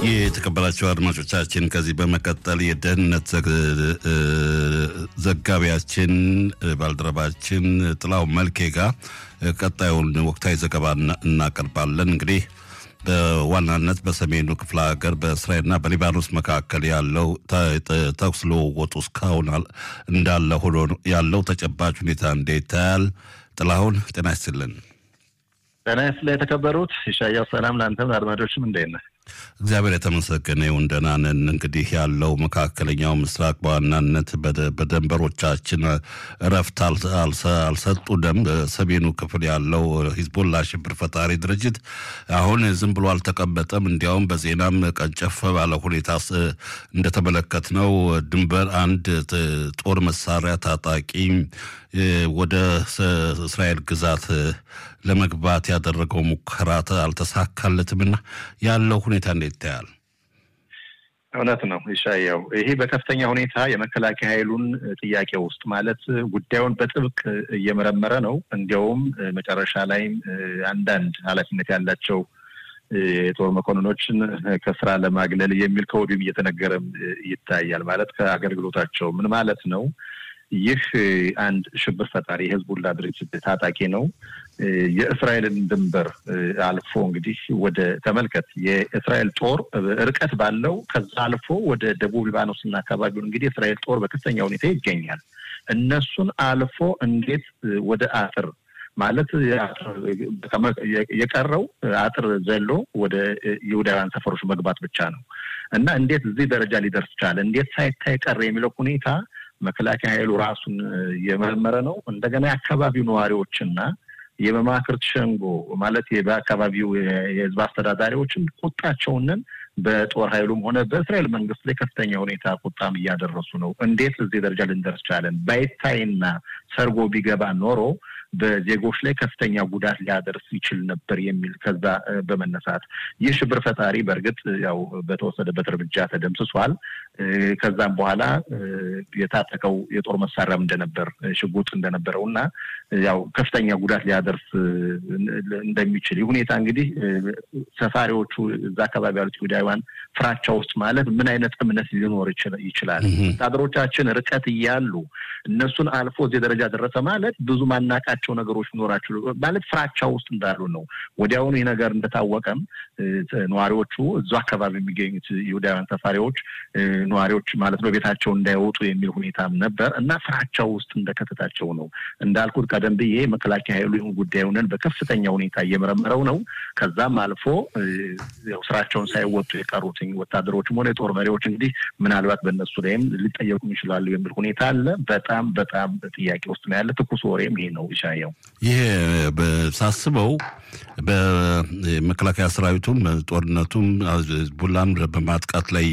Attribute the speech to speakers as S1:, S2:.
S1: የተከበራቸው አድማጮቻችን ከዚህ በመቀጠል የደህንነት ዘጋቢያችን ባልደረባችን ጥላው መልኬ ጋር ቀጣዩን ወቅታዊ ዘገባ እናቀርባለን። እንግዲህ በዋናነት በሰሜኑ ክፍለ ሀገር በእስራኤልና በሊባኖስ መካከል ያለው ተኩስ ልውውጡ እስካሁን እንዳለ ሆኖ ያለው ተጨባጭ ሁኔታ እንዴት ይታያል? ጥላሁን ጤና ይስጥልን።
S2: ጤና ይስጥልኝ የተከበሩት ኢሳያስ፣ ሰላም ለአንተም ለአድማጮችም እንዴት ነህ?
S1: እግዚአብሔር የተመሰገነ ይሁን ደህና ነን። እንግዲህ ያለው መካከለኛው ምስራቅ በዋናነት በደንበሮቻችን እረፍት አልሰጡንም። ሰሜኑ ክፍል ያለው ሂዝቦላ ሽብር ፈጣሪ ድርጅት አሁን ዝም ብሎ አልተቀመጠም። እንዲያውም በዜናም ቀንጨፍ ባለ ሁኔታ እንደተመለከትነው ድንበር አንድ ጦር መሳሪያ ታጣቂ ወደ እስራኤል ግዛት ለመግባት ያደረገው ሙከራ አልተሳካለትምና ያለው ሁኔታ እንዴት ይታያል?
S2: እውነት ነው ይሻያው። ይሄ በከፍተኛ ሁኔታ የመከላከያ ኃይሉን ጥያቄ ውስጥ ማለት ጉዳዩን በጥብቅ እየመረመረ ነው። እንዲያውም መጨረሻ ላይም አንዳንድ ኃላፊነት ያላቸው የጦር መኮንኖችን ከስራ ለማግለል የሚል ከወዲሁም እየተነገረም ይታያል። ማለት ከአገልግሎታቸው ምን ማለት ነው? ይህ አንድ ሽብር ፈጣሪ የህዝቡላ ድርጅት ታጣቂ ነው። የእስራኤልን ድንበር አልፎ እንግዲህ ወደ ተመልከት፣ የእስራኤል ጦር ርቀት ባለው ከዛ አልፎ ወደ ደቡብ ሊባኖስና አካባቢውን እንግዲህ የእስራኤል ጦር በከፍተኛ ሁኔታ ይገኛል። እነሱን አልፎ እንዴት ወደ አጥር ማለት የቀረው አጥር ዘሎ ወደ ይሁዳውያን ሰፈሮች መግባት ብቻ ነው እና እንዴት እዚህ ደረጃ ሊደርስ ቻለ? እንዴት ሳይታይ ቀረ የሚለው ሁኔታ መከላከያ ኃይሉ ራሱን እየመረመረ ነው። እንደገና የአካባቢው ነዋሪዎችና የመማክርት ሸንጎ ማለት በአካባቢው የህዝብ አስተዳዳሪዎችን ቁጣቸውንን በጦር ኃይሉም ሆነ በእስራኤል መንግስት ላይ ከፍተኛ ሁኔታ ቁጣም እያደረሱ ነው። እንዴት እዚህ ደረጃ ልንደርስ ቻለን? ባይታይና ሰርጎ ቢገባ ኖሮ በዜጎች ላይ ከፍተኛ ጉዳት ሊያደርስ ይችል ነበር የሚል ከዛ በመነሳት ይህ ሽብር ፈጣሪ በእርግጥ ያው በተወሰደበት እርምጃ ተደምስሷል። ከዛም በኋላ የታጠቀው የጦር መሳሪያም እንደነበር ሽጉጥ እንደነበረው እና ያው ከፍተኛ ጉዳት ሊያደርስ እንደሚችል ይህ ሁኔታ እንግዲህ ሰፋሪዎቹ እዛ አካባቢ ያሉት ይሁዳውያን ፍራቻ ውስጥ ማለት ምን አይነት እምነት ሊኖር ይችላል? ወታደሮቻችን ርቀት እያሉ እነሱን አልፎ እዚህ ደረጃ ደረሰ ማለት ብዙ ማናቃቸው ነገሮች ሊኖራቸው ማለት ፍራቻ ውስጥ እንዳሉ ነው። ወዲያውኑ ይህ ነገር እንደታወቀም ነዋሪዎቹ እዛ አካባቢ የሚገኙት ይሁዳውያን ሰፋሪዎች ነዋሪዎች ማለት ነው ቤታቸው እንዳይወጡ የሚል ሁኔታም ነበር እና ፍራቻው ውስጥ እንደከተታቸው ነው። እንዳልኩት ቀደም ብዬ መከላከያ ኃይሉ ይሁን ጉዳዩንን በከፍተኛ ሁኔታ እየመረመረው ነው። ከዛም አልፎ ስራቸውን ሳይወጡ የቀሩት ወታደሮችም ሆነ የጦር መሪዎች እንግዲህ ምናልባት በእነሱ ላይም ሊጠየቁም ይችላሉ የሚል ሁኔታ አለ። በጣም በጣም ጥያቄ ውስጥ ነው ያለ። ትኩስ ወሬም ይሄ ነው ይሻየው።
S1: ይሄ ሳስበው በመከላከያ ሰራዊቱም ጦርነቱም ቡላን በማጥቃት ላይ